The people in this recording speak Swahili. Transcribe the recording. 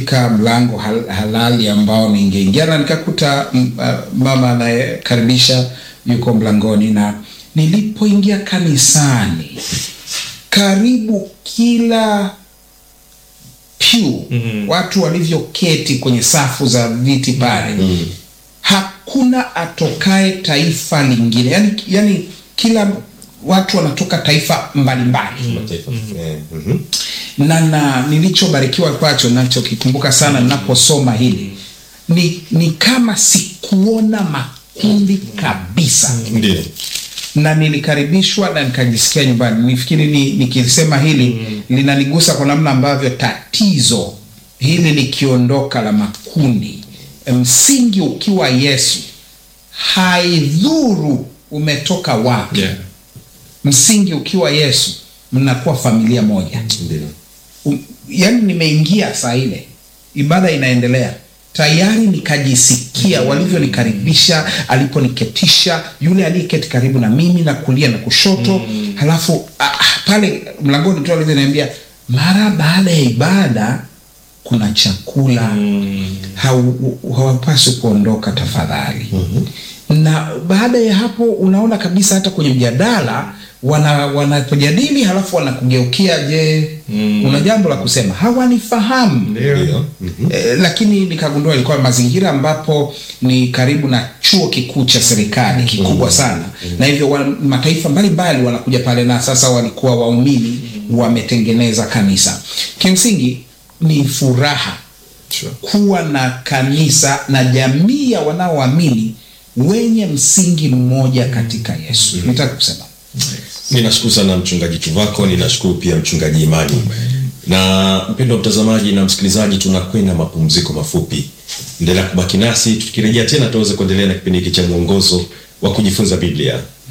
nikafika mlango hal, halali ambao ningeingia na nikakuta mm, ah, mama anayekaribisha yuko mlangoni, na nilipoingia kanisani, karibu kila pew watu walivyoketi kwenye safu za viti pale hakuna atokae taifa lingine yani, yani kila watu wanatoka taifa mbalimbali Mataifa. Eh, mhm. na na nilichobarikiwa kwacho nachokikumbuka sana ninaposoma hili ni, ni kama sikuona makundi kabisa Ndio. na nilikaribishwa na nikajisikia nyumbani. Nifikiri ni, nikisema hili linanigusa kwa namna ambavyo tatizo hili likiondoka la makundi, msingi ukiwa Yesu, haidhuru umetoka wapi Yeah. msingi ukiwa Yesu, mnakuwa familia moja. Ndio. Um, yani nimeingia saa ile ibada inaendelea tayari nikajisikia walivyonikaribisha aliponiketisha yule aliyeketi karibu na mimi na kulia na kushoto halafu ah, ah, pale mlangoni tu alivyoniambia mara baada ya ibada kuna chakula hau- hawapaswi kuondoka tafadhali na baada ya hapo unaona kabisa hata kwenye mjadala wana wanapojadili halafu wanakugeukia je una jambo la kusema hawanifahamu Ndio. Mhm. Eh, lakini nikagundua ilikuwa mazingira ambapo ni karibu na chuo kikuu cha serikali kikubwa sana na hivyo wa, mataifa mbalimbali wanakuja pale na sasa walikuwa waumini wametengeneza kanisa kimsingi ni furaha Sure. kuwa na kanisa na jamii ya wanaoamini wenye msingi mmoja katika yesu nataka kusema Ninashukuru sana mchungaji Tuvako, ninashukuru pia mchungaji Imani. Na mpendwa mtazamaji na msikilizaji, tunakwenda mapumziko mafupi. Endelea kubaki nasi, tukirejea tena tuweze kuendelea na kipindi hiki cha mwongozo wa kujifunza Biblia.